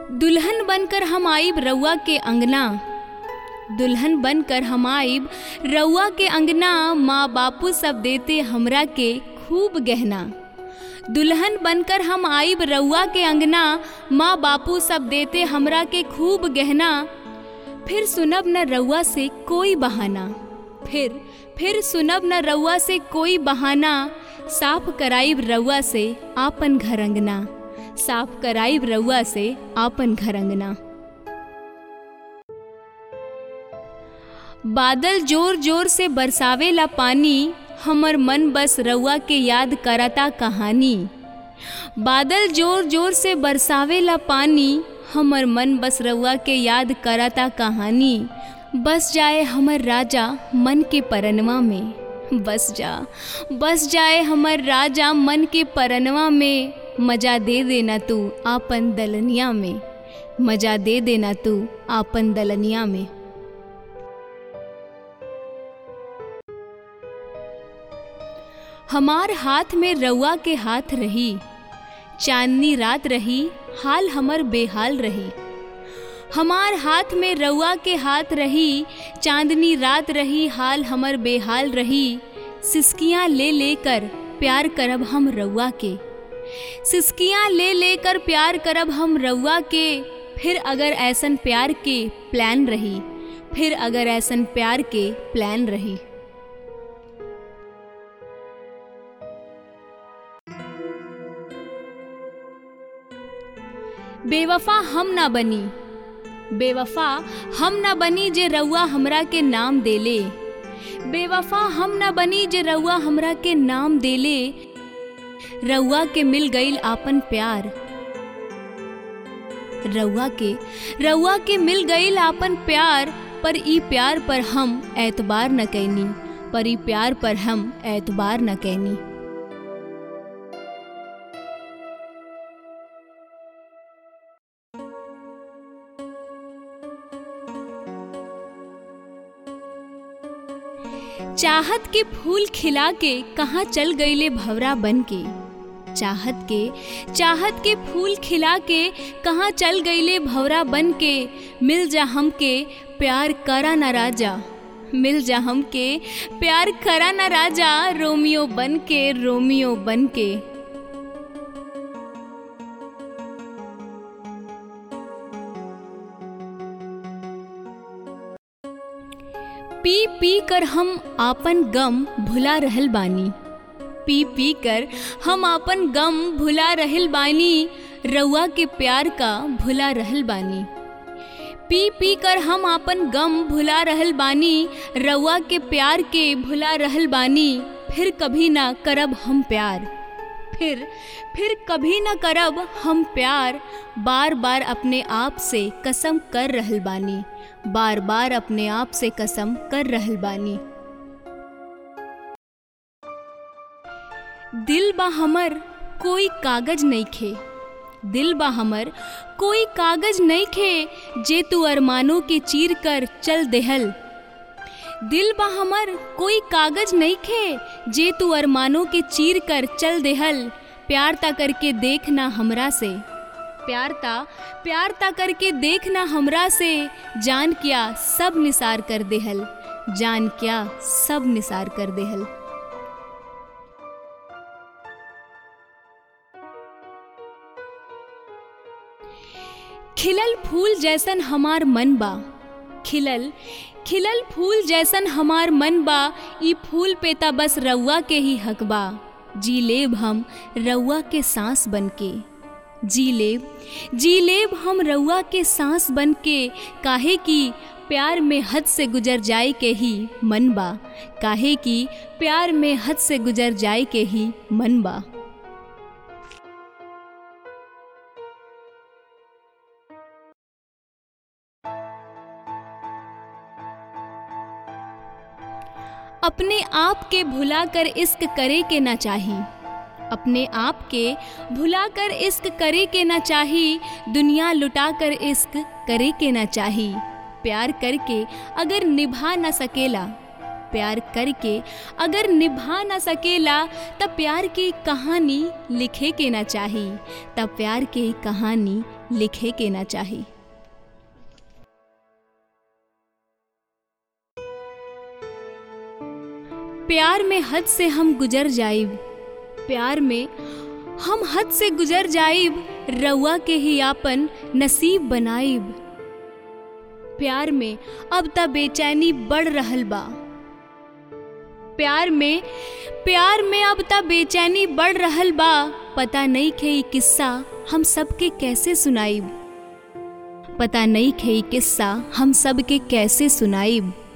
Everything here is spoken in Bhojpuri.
दुल्हन बनकर हम आइब रउआ के अंगना दुल्हन बनकर हम आइब रउआ के अंगना माँ बापू सब देते हमरा के खूब गहना दुल्हन बनकर हम आइब रउआ के अंगना माँ बापू सब देते हमरा के खूब गहना फिर सुनब न रउआ से कोई बहाना फिर फिर सुनब न रउआ से कोई बहाना साफ कराइब रउआ से आपन घर अंगना साफ कराइब रउआ से आपन घर अंगना बादल जोर जोर से बरसावेला पानी हमर मन बस रउआ के याद करता कहानी बादल जोर जोर से बरसावेला पानी हमर मन बस रउआ के याद करता कहानी बस जाए हमर राजा मन के परनवा में बस जा बस जाए हमर राजा मन के परनवा में मजा दे देना तू आपन दलनिया में मजा दे देना तू आपन दलनिया में हमार हाथ में रउआ के हाथ रही चांदनी रात रही हाल हमर बेहाल रही हमार हाथ में रउआ के हाथ रही चांदनी रात रही हाल हमर बेहाल रही सिसकियाँ ले लेकर प्यार करब हम रउआ के सिसकियाँ ले लेकर प्यार करब हम रउआ के फिर अगर ऐसन प्यार के प्लान रही फिर अगर ऐसन प्यार के प्लान रही बेवफा हम ना बनी बेवफा हम ना बनी जे रउआ हमरा के नाम देले बेवफा हम ना बनी जे रउआ हमरा के नाम देले रउआ के मिल गईल आपन प्यार रउआ के रउआ के मिल गईल आपन प्यार पर ई प्यार पर हम एतबार न कैनी पर ई प्यार पर हम एतबार न कैनी चाहत के फूल खिला के कहाँ चल गईले भवरा बन के चाहत के चाहत के फूल खिला के कहाँ चल गईले भवरा बन के मिल जा हमके प्यार करा न राजा मिल जा हमके प्यार करा न राजा रोमियो बन के रोमियो बन के पी पी कर हम आपन गम भुला रहल बानी पी पी कर हम आपन गम भुला रहल बानी रउआ के प्यार का भुला रहल बानी पी पी कर हम आपन गम भुला रहल बानी रउआ के प्यार के भुला रहल बानी फिर कभी ना करब हम प्यार फिर फिर कभी ना करब हम प्यार बार बार अपने आप से कसम कर रहल बानी बार बार अपने आप से कसम कर रहल बानी दिल बा हमर कोई कागज नहीं खे दिल बा हमर कोई कागज नहीं खे जे तू अरमानों के चीर कर चल देहल दिल बा हमर कोई कागज नहीं खे जे तू अरमानों के चीर कर चल देहल प्यार ता करके देखना हमरा से प्यार ता प्यार ता करके देखना हमरा से जान क्या सब निसार कर देहल जान क्या सब निसार कर देहल खिलल फूल जैसन हमार मन बा खिलल खिलल फूल जैसन हमार मन बा ई फूल पे ता बस रउआ के ही हक बा जी लेब हम रउआ के सांस बन के जी लेब जी लेब हम रउआ के सांस बन के काहे कि प्यार में हद से गुजर जाए के ही मन बा काहे कि प्यार में हद से गुजर जाए के ही मन बा अपने आप के भुला कर इश्क करे के ना चाही अपने आप के भुला कर इश्क करे के ना चाही दुनिया लुटा कर इश्क करे के ना चाही प्यार करके अगर निभा ना सकेला प्यार करके अगर निभा ना सकेला तब प्यार की कहानी लिखे के ना चाही तब प्यार की कहानी लिखे के ना चाही प्यार में हद से हम गुजर जाइब प्यार में हम हद से गुजर जाइब रउआ के ही आपन नसीब बनाइब प्यार में अब त बेचैनी बढ़ रहल बा प्यार में प्यार में अब त बेचैनी बढ़ रहल बा पता नहीं खे ई किस्सा हम सबके कैसे सुनाइब पता नहीं खे ई किस्सा हम सबके कैसे सुनाइब